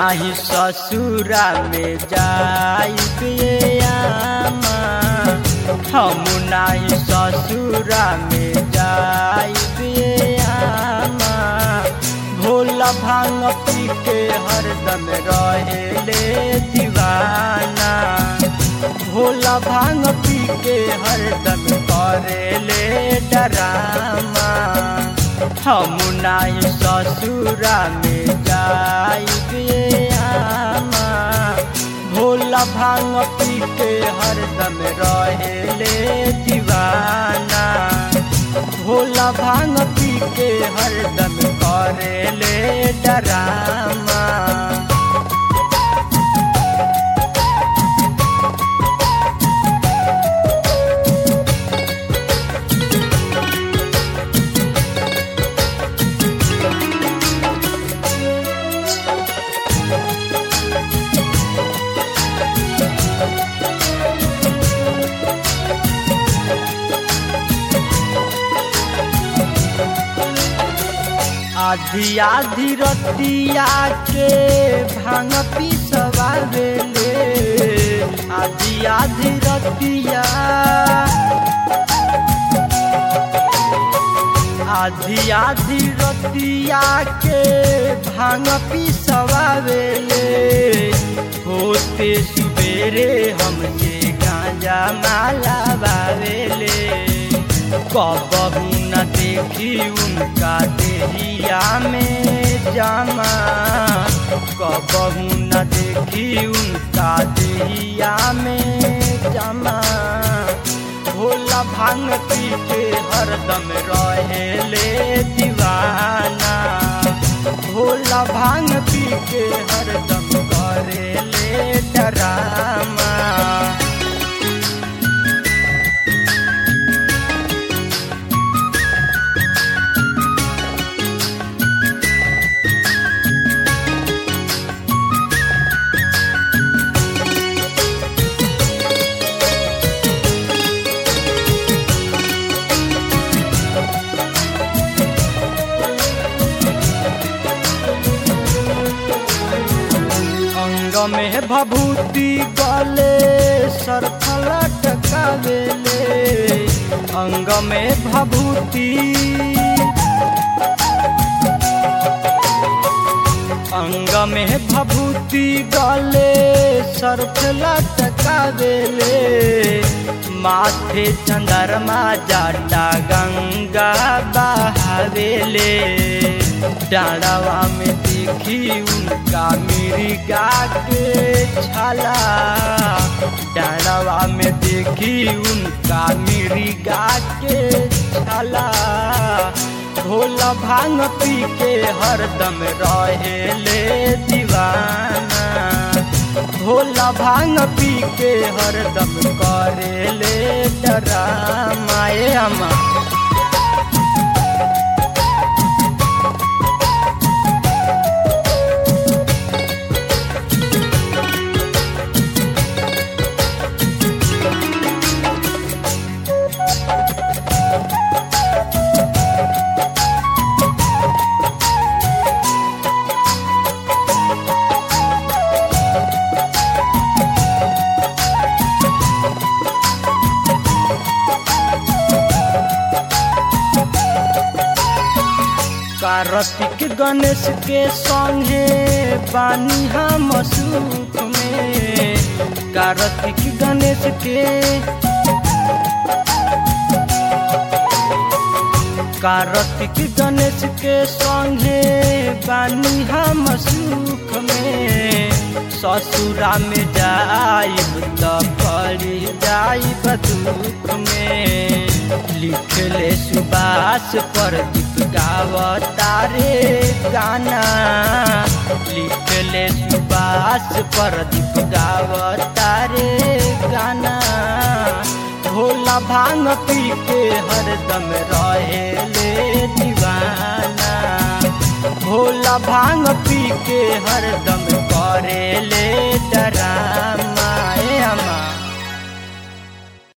नाही ससुरा में जाइबे आमा हम नाही ससुरा में जाइबे आमा भोला भांग पी के हरदम रहेले दीवाना भोला भांग पी के हरदम करेले डरामा हम नाही ससुरा में जाइबे आमा भोला भांग पी के हरदम रहेले दीवाना भोला भांग पी के हरदम करेले डरामा आधी आधी रतिया के भांग पिसवावेले आधी आधी रतिया आधी आधी रतिया के भांग पिसवावेले होते सुबेरे हमसे गांजा माला बावेले कबहू न देखी उनका देहिया में जामा कबहू न देखी उनका देहिया में जामा भोला भांग पी के हरदम रहेले दीवाना भोला भांग पी के हरदम करेले डरामा अंग में भभूति गले सरफला टकावेले अंग में भभूति अंग में भभूति गले सरफला टकावेले माथे चंद्रमा जाटा गंगा बहावेले डाड़वा में देखी उनका मिर्गा के छाला डाड़वा में देखी उनका मिर्गा के छाला भोला भांग पी के हरदम रहेले दीवाना भोला भांग पी के हरदम करेले डरामाए अमा कार्तिक गणेश के संगे बानी हम सूत में कार्तिक गणेश के कार्तिक गणेश के संगे बानी हम सुख में ससुरा में जाइब त पड़ी जाइब दुख में लिखले सुबास पर दीप गावतारे गाना लिखले सुबास पर दीप गावतारे गाना भोला भांग पी के हरदम रहेले दीवाना भोला भांग पी के हरदम करेले डराम